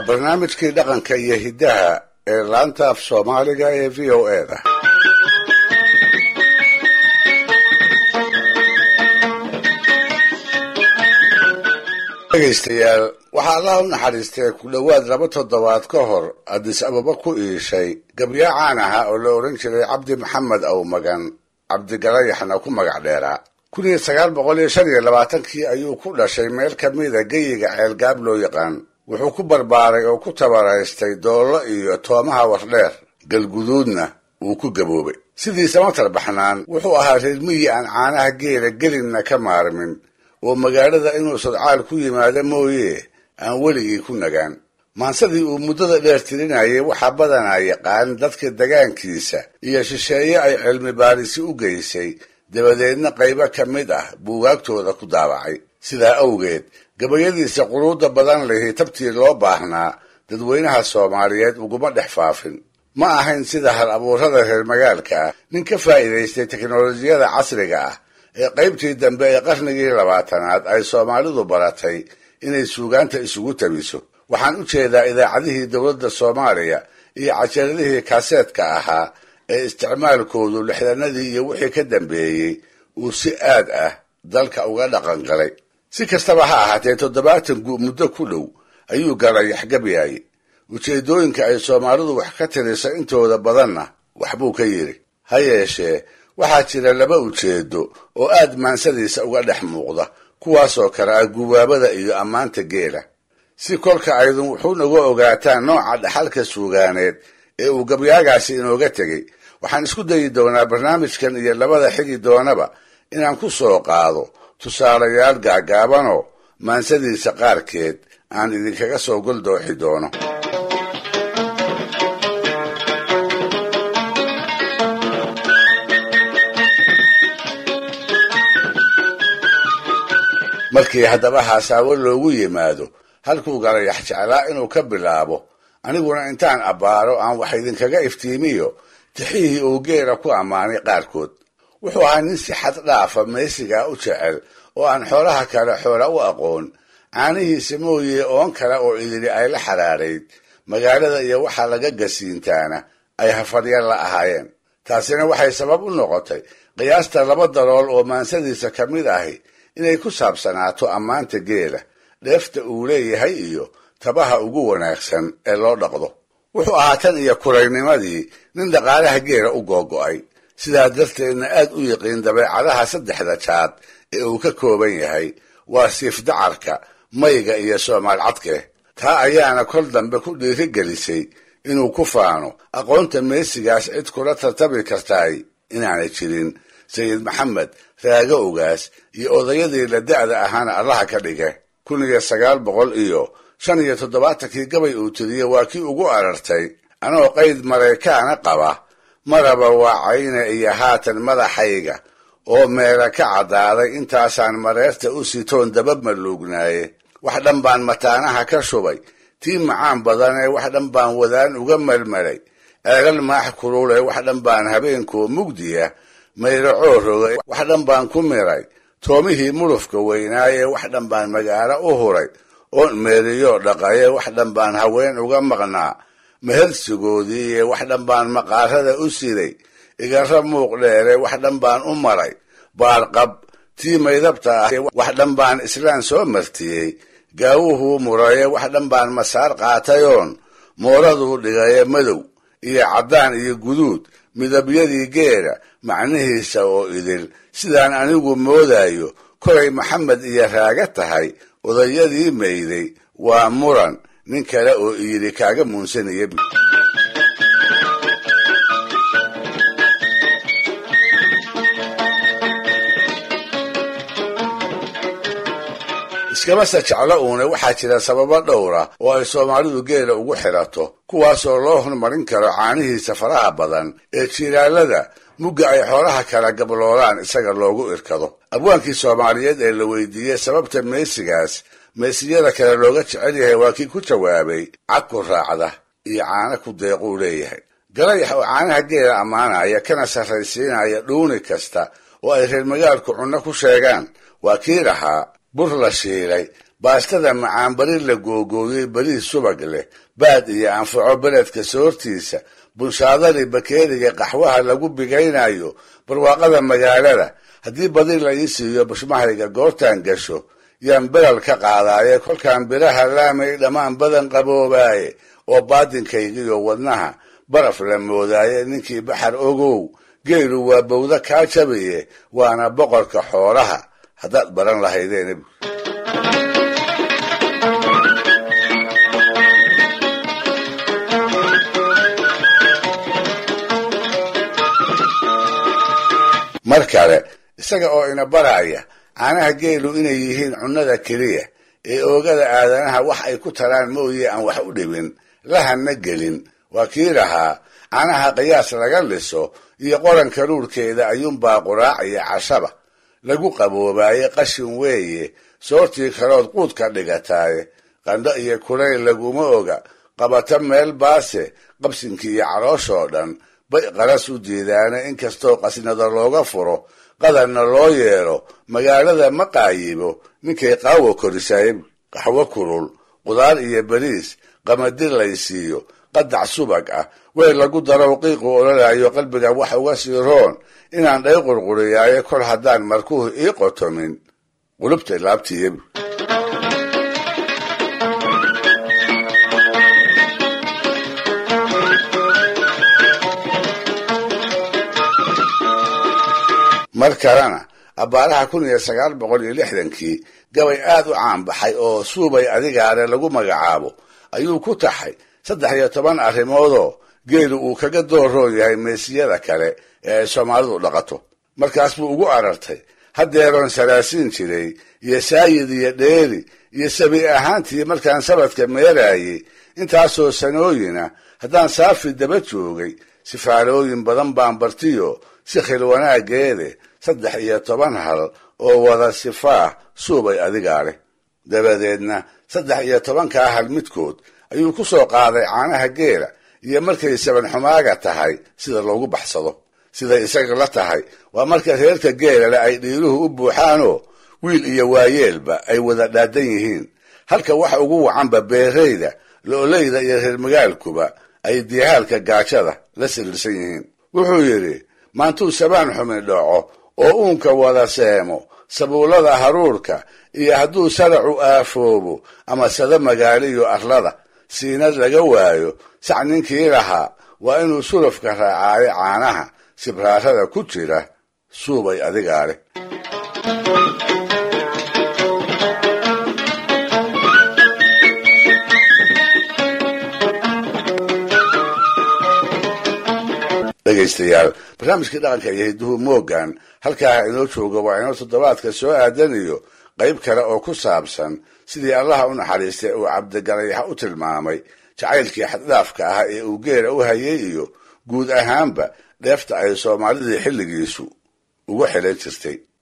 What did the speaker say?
barnaamijkii dhaqanka iyo hiddaha ee laanta af soomaaliga ee v o e da dhegaystayaal waxaa allaha u naxariistay ku dhowaad laba toddobaad ka hor addis ababa ku iishay gabyo caan ahaa oo la odhan jiray cabdi maxamed awmagan cabdigalayaxna ku magac dheeraa kun iyo sagaal boqol iyo shan iyo labaatankii ayuu ku dhashay meel ka mida geyiga ceelgaab loo yaqaan wuxuu ku barbaaray oo ku tabaraystay doollo iyo toomaha wardheer galguduudna wuu ku gaboobay sidiisa matar baxnaan wuxuu ahaa reer miyi aan caanaha geela gelinna ka maarmin oo magaalada inuu sodcaal ku yimaado mooye aan weligii ku nagaan maansadii uu muddada dheer tirinayay waxaa badanaa yaqaan dadka degaankiisa iyo shisheeye ay cilmi baarisi u geysay dabadeedna qaybo ka mid ah buugaagtooda ku daabacay sidaa awgeed gabayadiisa quruudda badan lihi tabtii loo baahnaa dadweynaha soomaaliyeed uguma dhex faafin ma ahayn sida hal abuurada reer magaalka ah nin ka faa'iidaystay teknolojiyada casriga ah ee qaybtii dambe ee qarnigii labaatanaad ay soomaalidu baratay inay suugaanta isugu tabiso waxaan u jeedaa idaacadihii dowladda soomaaliya iyo cajaradihii kaaseedka ahaa ee isticmaalkoodu lixdanadii iyo wixii ka dambeeyey uu si aad ah dalka uga dhaqan galay si kastaba ha ahaatee toddobaatan gu muddo ku dhow ayuu galay yaxgabyaaye ujeeddooyinka ay soomaalidu wax ka tiriso intooda badanna waxbuu ka yidhi ha yeeshee waxaa jira laba ujeedo oo aad maansadiisa uga dhex muuqda kuwaasoo kale ah gubaabada iyo ammaanta geela si kolka aydun wuxuu naga ogaataan nooca dhaxalka suugaaneed ee uu gabyaagaasi inooga tegey waxaan isku dayi doonaa barnaamijkan iyo labada xigi doonaba inaan ku soo qaado tusaalayaal gaagaabanoo maansadiisa qaarkeed aan idinkaga soo goldooxi doono markii haddaba haasaawo loogu yimaado halkuu galayax jeclaa inuu ka bilaabo aniguna intaan abbaaro aan wax idinkaga iftiimiyo tixihii uu geela ku ammaanay qaarkood wuxuu ahaa nin si xad dhaafa meesigaa u jecel oo aan xoolaha kale xoola u aqoon caanihiisa mooye oon kale oo idili ay la xaraarayd magaalada iyo waxa laga gasiintaana ay hafadya la ahaayeen taasina waxay sabab u noqotay qiyaasta laba dalool oo maansadiisa ka mid ahi inay ku saabsanaato ammaanta geela dheefta uu leeyahay iyo tabaha ugu wanaagsan ee loo dhaqdo wuxuu ahaa tan iyo kuraynimadii nin dhaqaalaha geela u googo'ay sidaa darteedna aad u yiqiin dabeecadaha saddexda jaad ee uu ka kooban yahay waa siifdacarka mayga iyo soomaal cadke taa ayaana kol dambe ku dhiirigelisay inuu ku faano aqoonta meesigaas cid kula tartami kartaay inaanay jirin sayid maxamed raago ogaas iyo odayadii la da'da ahaana allaha ka dhige kun iyo sagaal boqol iyo shan iyo toddobaatankii gabay uu tiriyey waa kii ugu arartay anoo qayd maraykaana qaba maraba waacayna iyo haatan madaxayga oo meela ka caddaaday intaasaan mareerta u sitoon daba maluugnaaye wax dhan baan mataanaha ka shubay tii macaan badanee wax dhan baan wadaan uga malmalay eegal maax kulule wax dhan baan habeenkoo mugdiya mayracoo rogay wax dhan baan ku miray toomihii mulufka weynaaye wax dhan baan magaalo u huray oon meeriyo dhaqaye wax dhan baan haween uga maqnaa mehersigoodiiye wax dhan baan maqaarada u siday igara muuq dheere wax dhan baan u maray baarqab tii maydabta ah wax dhan baan islaan soo martiyey gaawuhuu muraye wax dhan baan masaar qaatayoon mooraduu dhigaye madow iyo caddaan iyo guduud midabyadii geela macnihiisa oo idil sidaan anigu moodayo kolay maxamed iyo raaga tahay odayadii mayday waa muran nin kale oo iyidhi kaaga muunsanaya iskamase jeclo uune waxaa jira sababo dhowra oo ay soomaalidu geela ugu xirato kuwaasoo loo hormarin karo caanihiisa faraha badan ee jiilaalada mugga ay xoolaha kala gabloolaan isaga loogu irkado abwaankii soomaaliyeed ee la weydiiyey sababta meesigaas meesiyada kale looga jecel yahay waa kii ku jawaabay cag ku raacda iyo caano ku deequu leeyahay galayax oo caanaha geela ammaanaya kana sarraysiinaya dhuuni kasta oo ay reer magaalku cunno ku sheegaan waa kii lahaa bur la shiilay baastada macaan bari la googooyey beriis subag leh baad iyo anfaco beledka soortiisa bunshaadadii bakeeriga qaxwaha lagu bigaynayo barwaaqada magaalada haddii badi la ii siiyo bushmahayga goortaan gasho yaan belal ka qaadaaye kolkaan biraha laamay dhammaan badan qaboobaaye oo baadinkaygiyo wadnaha baraf la moodaaye ninkii baxar ogow geelu waa bawda kaa jabaye waana boqorka xoolaha haddaad baran lahaydeen mar kale isaga oo ina baraya caanaha geelu inay yihiin cunnada keliya ee oogada aadanaha wax ay ku taraan mooye aan wax u dhibin lahanna gelin waa kii lahaa caanaha qiyaas laga liso iyo qoranka ruurkeeda ayuunbaa quraac iyo cashaba lagu qaboobaaye qashin weeye soortii kalood quud ka dhigataaye qandho iyo kulayl laguma oga qabato meel baase qabsinkii iyo calooshoo dhan bay qaras u diidaane inkastoo qasnada looga furo qadarna loo yeelo magaalada ma qaayibo ninkay qaawo korisay qaxwo kulul qudaar iyo beriis qamadi laysiiyo qadac subag ah weel lagu darow qiiqu ololayo qalbiga wax uga sii roon inaan dhay qurquriyaayo kol haddaan markuhu ii qotomin qulubta laabtiiya mar kalena abbaaraha kun iyo sagaal boqol iyo lixdankii gabay aad u caanbaxay oo suubay adigaale lagu magacaabo ayuu ku taxay saddex iyo toban arrimoodoo geelu uu kaga dooroon yahay meesiyada kale ee ay soomaalidu dhaqato markaas buu ugu arartay haddeeroon salaasiin jiray iyo saayid iyo dheeri iyo sabi ahaantii markaan sabadka meeraayey intaasoo sanooyina haddaan saafi daba joogay sifaalooyin badan baan bartiyo si khil wanaageede saddex iyo toban hal oo wada sifaah suubay adigaa leh dabadeedna saddex iyo tobankaa hal midkood ayuu ku soo qaaday caanaha geela iyo markay saban xumaaga tahay sida loogu baxsado siday isaga la tahay waa marka reerka geelale ay dhiiruhu u buuxaanoo wiil iyo waayeelba ay wada dhaadan yihiin halka waxa ugu wacanba beerayda lo-oleyda iyo reer magaalkuba ay diyahaalka gaajada la siriirsan yihiin wuxuu yidhi maantuu sabaan xumi dhaco oo uunka wada seemo sabuullada haruurka iyo hadduu saracu aafoobo ama sada magaaliyo arlada siinad laga waayo sac ninkii lahaa waa inuu sulufka raacaayo caanaha sibraarada ku jira suubay adigaa leh dhegaystayaal barnaamijkii dhaqanka iyo hidduhu moogan halkaa inoo jooga waa inoo toddobaadka soo aadanayo qayb kale oo ku saabsan sidii allaha u naxariistay uu cabdigalayax u tilmaamay jacaylkii xaddhaafka ah ee uu geela u hayay iyo guud ahaanba dheefta ay soomaalidii xilligiisu ugu xilan jirtay